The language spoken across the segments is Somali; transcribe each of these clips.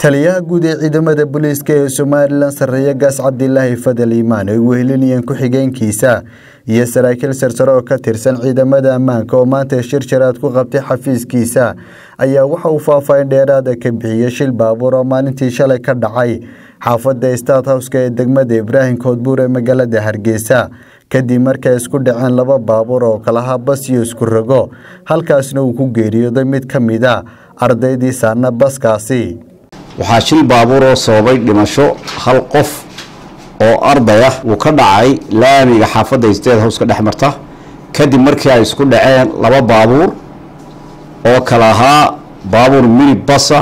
taliyaha guud ee ciidamada booliiska ee somalilan sarreeye gaas cabdilaahi fadal iimaan ay wehelinayeen ku-xigeenkiisa iyo saraakiil sarsare oo ka tirsan ciidamada ammaanka oo maanta shir jaraad ku qabtay xafiiskiisa ayaa waxa uu faahfaahin dheeraada ka bixiyey shil baabuur oo maalintii shalay ka dhacay xaafadda state howska ee degmada ibraahim koodbuur ee magaalada hargeysa kadib markay isku dhaceen laba baabuur oo kalahaa bas iyo isku rogo halkaasna uu ku geeriyooday mid ka mid a ardaydii saarna baskaasi waxaa shil baabuur oo sababay dhimasho hal qof oo arday ah uu ka dhacay laamiga xaafadda state howska dhex marta kadib markii ay isku dhaceen laba baabuur oo kala ahaa baabuur mini basa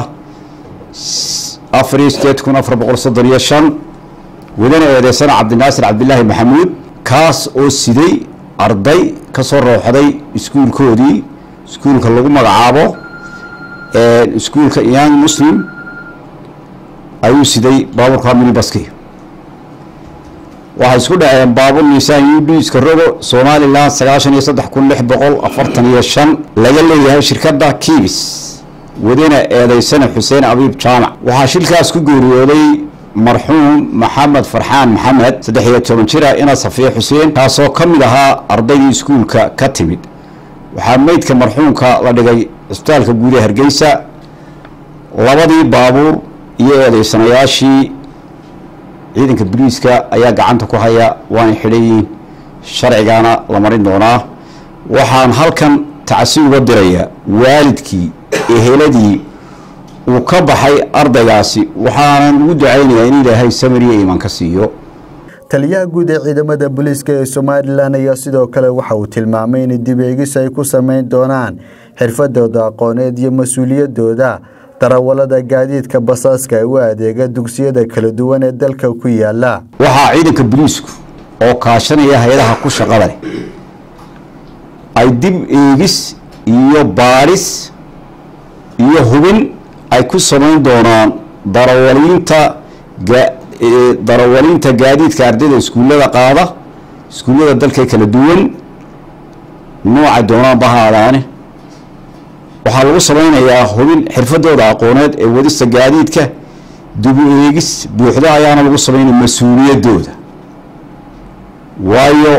afar sideed kun afar boqol soddon iyo shan wadana eedeysana cabdinaasir cabdilaahi maxamuud kaas oo siday arday ka soo rooxday iskuulkoodii iskuulka lagu magacaabo iskuulka young muslim ayuu siday baabuurka minibaski waxay isku dhaceen baabuur niisaan u d iska rogo somalilan sagaashan iyo saddex kun lix boqol afartan iyo shan laga leeyahay shirkadda kiibis wadana eedeysana xuseen abiib jaamac waxaa shilkaas ku geeriyooday marxuum maxamed farxaan maxamed saddex iyo toban jira ina safiye xuseen kaasoo ka mid ahaa ardaydii iskuulka ka timid waxaa meydka marxuumka la dhigay cisbitaalka guud ee hargeysa labadii baabuur iyo eedeysanayaashii ciidanka boliiska ayaa gacanta ku haya waana xidhayiin sharcigana la marin doonaa waxaan halkan tacsi uga dirayaa waalidkii eheladii uu ka baxay ardaygaasi waxaanan ugu ducaynayaa in ilaahay samariya iimaan ka siiyo taliyaha guud ee ciidamada booliiska ee somalilan ayaa sidoo kale waxa uu tilmaamay in dib eegis ay ku sameyn doonaan xirfadooda aqooneed iyo mas-uuliyadooda darawalada gaadiidka basaaska ee u adeega dugsiyada kala duwan ee dalka ku yaala waxaa ciidanka boliisku oo kaashanaya hay-adaha ku shaqada leh ay dib eegis iyo baadhis iyo hubin ay ku samayn doonaan darawaliinta darawaliinta gaadiidka ardayda iskuullada qaada iskuullada dalka kala duwan nooca doonaanba ha aadaane waxaa lagu samaynayaa hubin xirfadooda aqooneed ee wadista gaadiidka dibu eegis buuxda ayaana lagu samaynaya mas-uuliyadooda waayo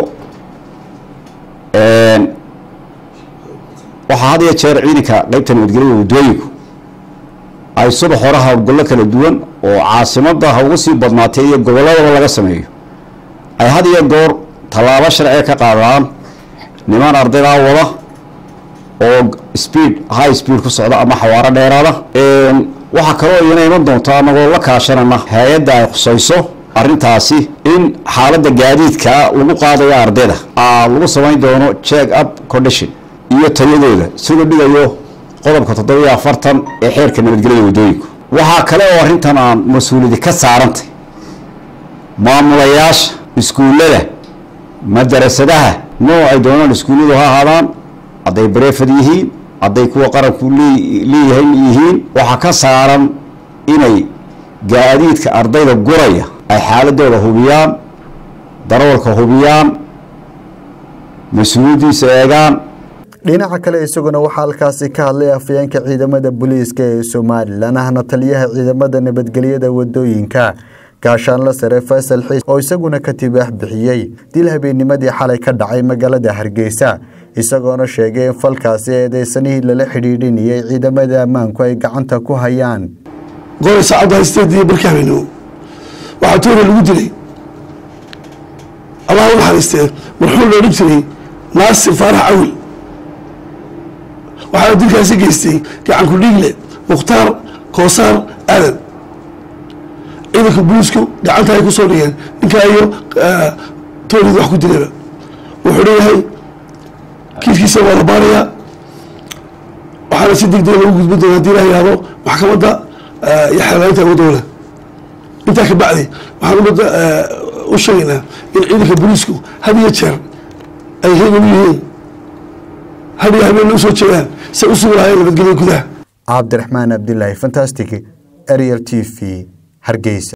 waxaa had iyo jeer ciidanka qeybta nabadgelyada waddooyinku ay subax hore howlgallo kala duwan oo caasimada ha uga sii badnaatay iyo gobolladaba laga sameeyo ay had iyo goor tallaabo sharciga ka qaadaan niman ardaydaa wada oo speed high speed ku socda ama xawaaro dheeraada waxaa kaloo iyana iman doonta anagoo la kaashanana hay-adda ay khusayso arrintaasi in xaaladda gaadiidka lagu qaadayo ardayda lagu samayn doono check up condition iyo tayadooda siduu dhigayo qodobka toddobiyo afartan ee xeerka nabadgelyada waddooyinku waxaa kale oo arrintan aan mas-uuliyadi ka saarantay maamulayaasha iskuullada madarasadaha nooc ay doonaan iskuulladu ha ahaadaan hadday bareefad yihiin hadday kuwa qaranku leeyahay yihiin waxaa ka saaran inay gaadiidka ardayda guraya ay xaaladooda hubiyaan darawalka hubiyaan mas-uuliyaddiisa eegaan dhinaca kale isaguna waxaa halkaasi ka hadlay afayeenka ciidamada booliiska ee somalilan ahna taliyaha ciidamada nabadgelyada wadooyinka gaashaanla sare faysal xiis oo isaguna ka tibaax bixiyey dil habeennimadii xalay ka dhacay magaalada hargeysa isagoona sheegay in falkaasi eedeysanihii lala xidhiidhinayay ciidamada ammaanku ay gacanta ku hayaan goray saacadda haysteedii barkii habeenimo waxaa toora lagu dilay allah u naxariistee marxuum loo dhan jiray naasir faarax cawil waxaana dilkaasi geystay gacanku dhiigle mukhtaar koosaar aadan ciidanka buliisku gacanta ay ku soo dhigeen ninkaa iyo toolid wax ku dilayba wuxuu leeyahay kiiskiisa waa la baarayaa waxaana si deg dega lagu gudbin doona hadii la yihahdo maxkamadda iyo xeelaalinta wadowla intaa ka bacdi waxaan umada u sheegaynaa in ciidanka booliisku had iyo jeer ay heegan u yihiin had iyo habeen usoo jeedaan say u sugi lahayen nabadgelya gudaha cabdiraxmaan abdilaahi fantastic ariel t v hargeysa